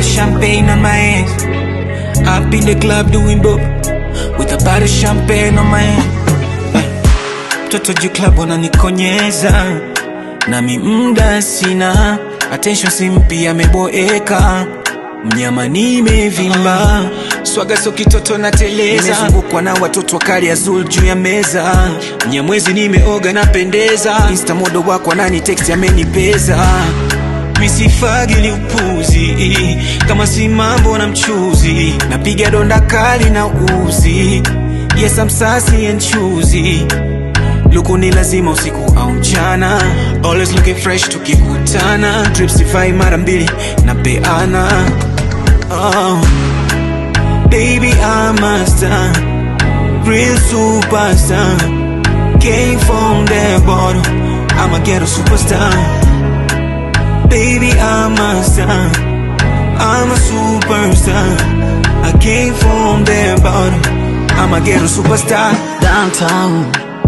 of champagne on my hands. Up in the club doing dope with a bottle of champagne on my hand. Mtoto juu club wananikonyeza nami mda sina attention, simpi ameboeka mnyama nimevimba swaga so kitoto na teleza nimezungukwa na watoto wakali azul juu ya meza mnyamwezi nimeoga napendeza insta modo wako nani text amenipeza misifagili upuzi kama si mambo na mchuzi napiga donda kali na uzi yes I'm sassy and choosy luku ni lazima usiku au mchana always looking fresh tukikutana trips sifai mara mbili na peana oh. baby I'm a star real superstar came from the bottom I'm a ghetto superstar baby I'm a star I'm a superstar I came from the bottom I'm a ghetto superstar downtown,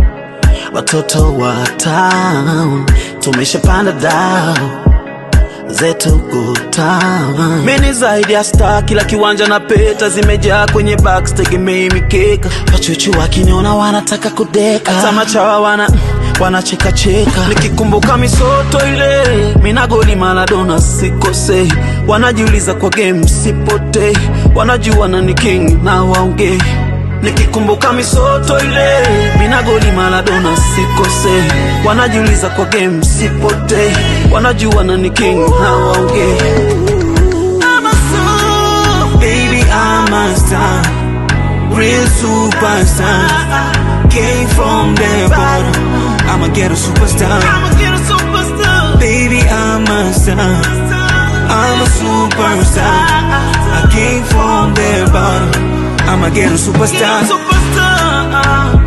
watoto wa town tumeshapanda dao zetu good town. Mimi zaidi ya star, kila kiwanja na peta zimejaa kwenye box, tegemei mikeka. Wachuchu wakiniona wanataka kudeka, hata machawa wana wanacheka cheka. Nikikumbuka misoto ile, mina goli Maradona sikosei, wanajiuliza kwa game sipotei, wanajua nani king na waongei Nikikumbuka misoto ile mina goli Maradona sikose, wanajiuliza kwa game sipotei, wanajua nani king hawaongei. I'm a soul. Baby, I'm a star, real superstar. Came from the bottom, I'm a ghetto superstar. I'm a ghetto superstar. Baby, I'm a star, I'm a superstar. I came from the bottom, I'm a ghetto superstar. Superstar.